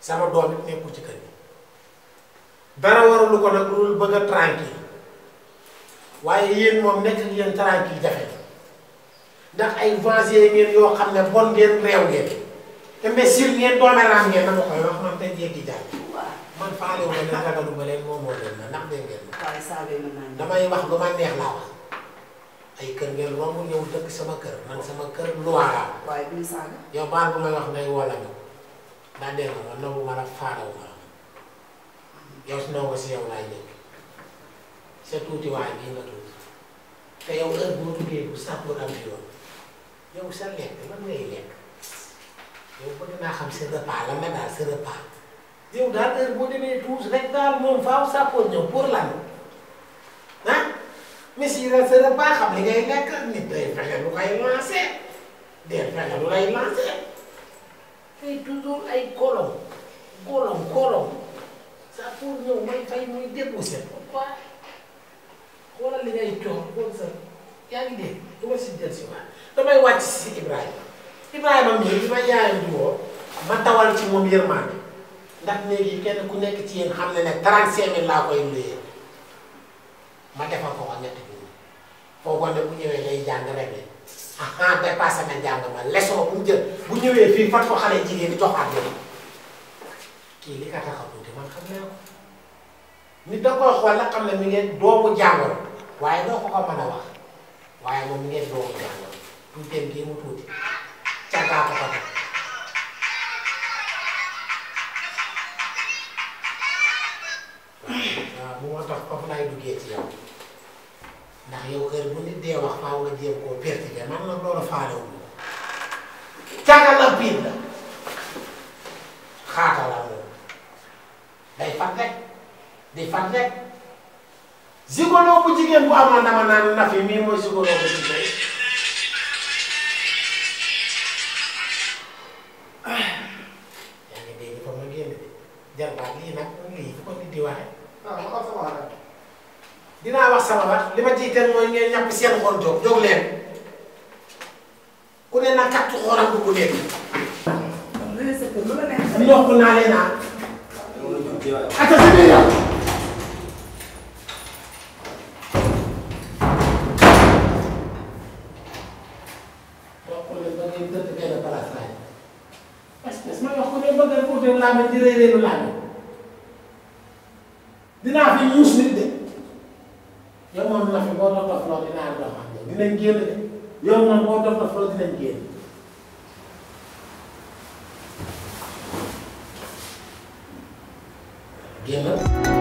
sama doom it nekkul ci kër gi dara waralu ko nag lu bëgg a tranquille waaye yéen moom nekk ak yéen tranquille jafe ndax ay vancier ngeen yoo xam ne bon ngeen réew ngeen imbécile ngeen doomeraam ngeen na ma koy wax man tey jéggi jàll waaw man faale wu ma leen ragalu ma leen moomoo leen ma ndax dégg ngeen ma waaye saabee mën naa ñëw. damay wax lu ma neex laa wax ay kër ngeen romb ñëw dëkk sama kër man sama kër loi laa waaye duñu saaga. yow baal bu may wax ngay woo la ñu daa dégg nga ma nangu ma la faarawu ma la yow si ndongo si yow laay njëkk sa tuuti waay bii nga tuuti te yow heure boo duggee bu sàppoor am yoon yow sa lekk lan ngay lekk yow bëgg naa xam sa repas lan la daal sa repas yow daal heure boo demee tuus rek daal moom faaw sàppoor ñëw pour lan ah mais si la sa repas xam li ngay lekk nit day fexe lu koy lancé day fexe lu lay lancé tey toujours ay kolom kolom kolom sàppoor ñëw may fay muy déposé pourquoi xoolal li ngay coow xool sa yaa ngi dégg du ma si jël si waat damay wàcc si Ibrahima Ibrahima mii bi ma yaayam di woo ma tawal ci moom yërmande ndax léegi kenn ku nekk ci yéen xam ne ne 35000 laa koy luyee ma defal ko ko ñetti junni foogoon ne bu ñëwee day jàng rek ne ah dépassé na njàng ma leçon bu mu jël bu ñëwee fii fat ko xale jigéen di joxaat leen kii li ka tax a tuuti man xam naa ko nit da koy xool la xam ne mi ngeen doomu jàngoro waaye doo ko ko mën a wax waaye moom mi ngeen doomu jàngoro tuuteem gii mu tuuti càggaa ko ko teg waaw bu moo tax foofu laay duggee ci yow ndax yow heure bu nit dee wax faaw nga jéem koo pertibe man nag loolu faalewul càgga la biir la xaata la moom day fat rek di fat rek zigolo bu jigéen bu amoon dama naan nafi mii mooy zigolo bu jigéen yaa ngi dégg fa ma génn de jarbaat lii nag lii fu ko nit di waxee ah ma xam sama xalaat. dinaa wax sama wax li ma ciy teel mooy ngeen ñàpp seen xol jóg jóg leen ku ne na kattu xoolam bu ku nekk kon lu ne sa kër lu la neex. ndox naa leen naan loolu la ñu jéem a ata si biir yow wax leen ba ngeen tëdd benn place laay parce que ma wax ko ne bëgg a uute laame di réeréelu laame dinaa fi ñuus nit de yow moom na fi boo dof dof loo dinaa dox ak yow dinañ génn de yow moom boo dof dof loo dinañ génn génn